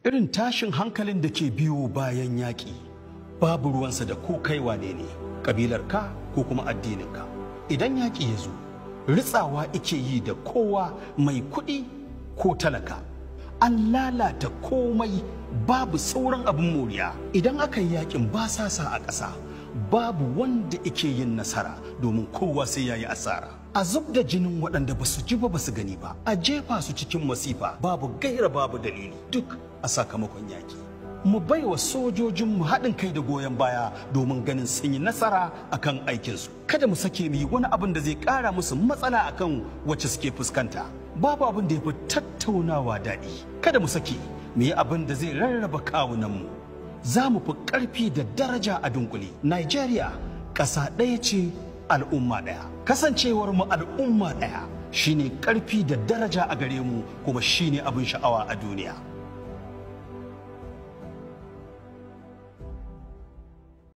irin tashin hankalin da ke biyo bayan yaƙi babu ruwansa da ko kai wane ne ƙabilarka ko kuma addininka idan yaƙi ya zo ritsawa ike yi da kowa mai kuɗi ko talaka an lalata komai babu sauran abin moriya idan aka yi yaƙin basasa a ƙasa babu wanda ike yin nasara domin kowa sai ya yi asara a zub da jinin waɗanda ba su ji ba ba su gani ba a jefa su cikin masifa babu gaira babu dalili duk a sakamakon yaƙi mu baiwa sojojinmu haɗin kai da goyon baya domin ganin sun yi nasara akan aikinsu kada mu sake mu yi wani abin da zai ƙara musu matsala akan wacce suke fuskanta babu abin da ya fi tattaunawa daɗi kada mu sake mu yi abin da zai rarraba kawunanmu za mu fi ƙarfi da daraja a dunkule Nigeria ƙasa ɗaya ce al'umma ɗaya kasancewar mu al'umma ɗaya shine ƙarfi da daraja a gare mu kuma shine abin sha'awa a duniya